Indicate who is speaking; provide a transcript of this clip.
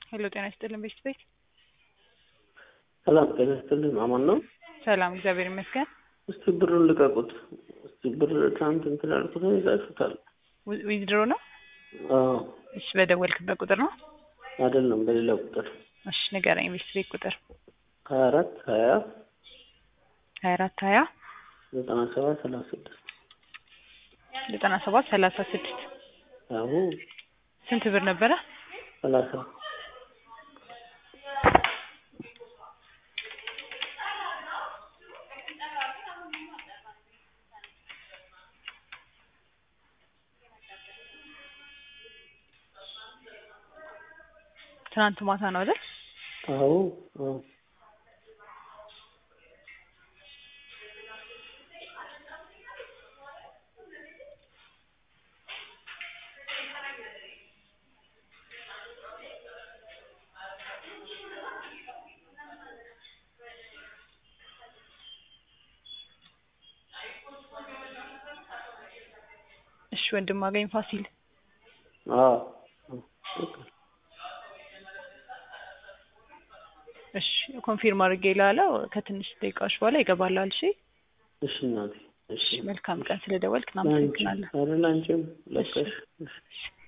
Speaker 1: ሄሎ ጤና ይስጥልን ቤት ቤት
Speaker 2: ሰላም ጤና ይስጥልን። አማን ነው?
Speaker 1: ሰላም እግዚአብሔር ይመስገን።
Speaker 2: እስቲ ብሩን ልቀቁት። እስቲ ብር ትናንት እንትን ያልኩት ይዛችሁታል።
Speaker 1: ዊ- ዊዝድሮ ነው?
Speaker 2: አዎ
Speaker 1: እሺ በደወልክበት ቁጥር ነው?
Speaker 2: አይደለም፣ በሌላ ቁጥር
Speaker 1: እሺ ንገረኝ። ቤት ቤት ቁጥር
Speaker 2: ሀያ አራት ሀያ
Speaker 1: ሀያ አራት ሀያ
Speaker 2: ዘጠና ሰባት ሰላሳ ስድስት
Speaker 1: ዘጠና ሰባት ሰላሳ ስድስት
Speaker 2: አሁ
Speaker 1: ስንት ብር ነበረ?
Speaker 2: ሰላሳ
Speaker 1: ትናንት ማታ ነው አይደል?
Speaker 2: አሁ አዎ
Speaker 1: እሺ ወንድም አገኝ ፋሲል
Speaker 2: አዎ
Speaker 1: እሺ ኮንፊርም አድርጌ ላለው ከትንሽ ደቂቃዎች በኋላ ይገባላል። እሺ
Speaker 2: እሺ እናቴ እሺ
Speaker 1: መልካም ቀን ስለደወልክ
Speaker 2: ላንቺ
Speaker 1: እናመሰግናለን።
Speaker 2: ኧረ ላንቺም ለቀሽ እሺ